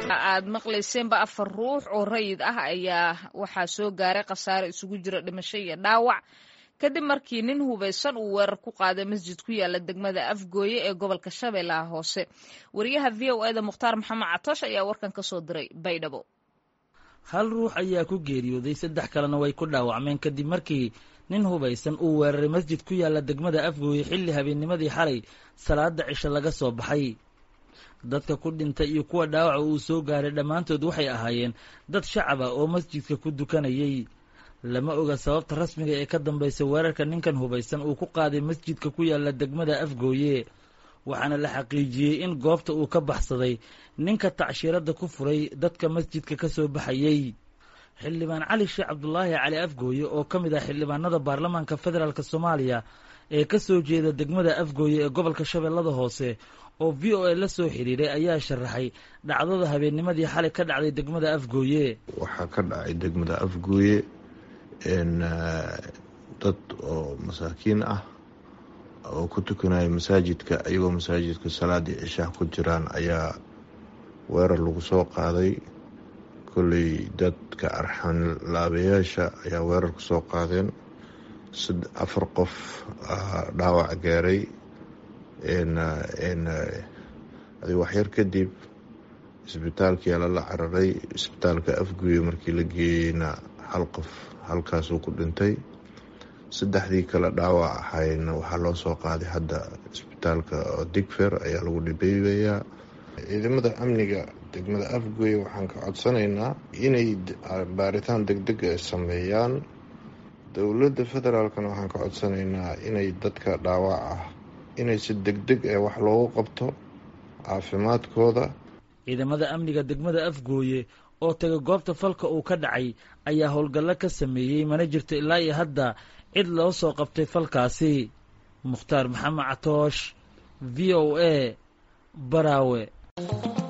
aad maqlayseenba afar ruux oo rayid ah ayaa waxaa soo gaaray khasaare isugu jira dhimasho iyo dhaawac kadib markii nin hubaysan uu weerar ku qaaday masjid ku yaala degmada afgooye ee gobolka shabeellaha hoose wariyaha v o eda mukhtaar maxamed catoosh ayaa warkan ka soo diray baydhabo hal ruux ayaa ku geeriyooday saddex kalena way ku dhaawacmeen kadib markii nin hubaysan uu weeraray masjid ku yaala degmada afgooye xilli habeennimadii xalay salaada cisho laga soo baxay dadka ku dhintay iyo kuwa dhaawaca uu soo gaaray dhammaantood waxay ahaayeen dad shacab ah oo masjidka ku dukanayay lama oga sababta rasmiga ee ka dambaysa weerarka ninkan hubaysan uu ku qaaday masjidka ku yaala degmada afgooye waxaana la xaqiijiyey in goobta uu ka baxsaday ninka tacshiiradda ku furay dadka masjidka ka soo baxayey xildhibaan cali sheekh cabdulaahi cali afgooye oo ka mid ah xildhibaanada baarlamaanka federaalk soomaaliya ee ka soo jeeda degmada afgooye ee gobolka shabeellada hoose oo v o a la soo xiriiray ayaa sharaxay dhacdada habeennimadii xalay ka dhacday degmada afgooye waxaa ka dhacay degmada afgooye dad oo masaakiin ah oo ku tukanaya masaajidka iyagoo masaajidka salaadii cishaah ku jiraan ayaa weerar lagu soo qaaday kolley dadka arxan laabayaasha ayaa weerar ku soo qaadeen afar qof dhaawac gaaray adi waxyar kadib isbitaalkii lala cararay isbitaalka afguye markii la geeyeyna hal qof halkaasuu ku dhintay saddexdii kale dhaawac ahayna waxaa loo soo qaaday hadda isbitaalka digfer ayaa lagu dhibeebayaa ciidamada amniga degmada afgoye waxaan ka codsanaynaa inay baaritaan degdeg ay sameeyaan dowladda federaalkana waxaan ka codsanaynaa inay dadka dhaawac ah inay si degdeg ee wax loogu qabto caafimaadkooda ciidamada amniga degmada afgooye oo taga goobta falka uu ka dhacay ayaa howlgallo ka sameeyey mana jirto ilaa iyo hadda cid loo soo qabtay falkaasi mukhtaar maxamed catoosh v o a baraawe